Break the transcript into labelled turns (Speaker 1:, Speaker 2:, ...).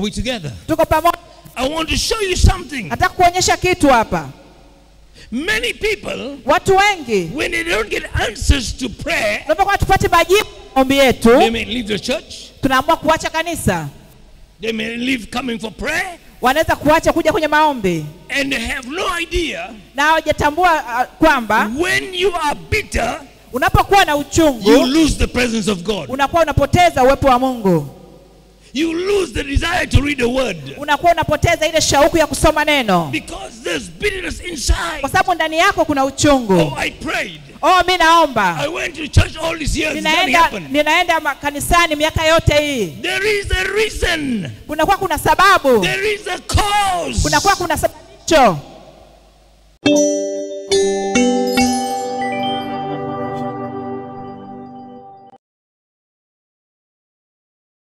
Speaker 1: Are we together?
Speaker 2: tuko pamoja
Speaker 1: I want to show you something.
Speaker 2: nataka kuonyesha kitu hapa
Speaker 1: Many people,
Speaker 2: watu wengi
Speaker 1: when they don't get answers to prayer,
Speaker 2: tunapokuwa tupate majibu maombi
Speaker 1: they
Speaker 2: yetu
Speaker 1: may leave the church.
Speaker 2: tunaamua kuacha kanisa
Speaker 1: They may leave coming for prayer,
Speaker 2: wanaweza kuacha kuja kwenye maombi
Speaker 1: and they have no idea
Speaker 2: na hawajatambua uh, kwamba
Speaker 1: when you are bitter,
Speaker 2: unapokuwa na
Speaker 1: you
Speaker 2: uchungu
Speaker 1: lose the presence of God.
Speaker 2: unakuwa unapoteza uwepo wa mungu
Speaker 1: You lose the desire to read the word
Speaker 2: unakuwa unapoteza ile shauku ya kusoma neno
Speaker 1: because there's bitterness inside.
Speaker 2: kwa sababu ndani yako kuna
Speaker 1: Oh,
Speaker 2: uchungu
Speaker 1: I prayed.
Speaker 2: oh mi naomba
Speaker 1: I went to church all these years. Nothing
Speaker 2: ninaenda
Speaker 1: happened.
Speaker 2: ninaenda ma- kanisani miaka yote hii
Speaker 1: There is a reason.
Speaker 2: kunakuwa kuna sababu
Speaker 1: There is a cause.
Speaker 2: kunakuwa kuna sababisho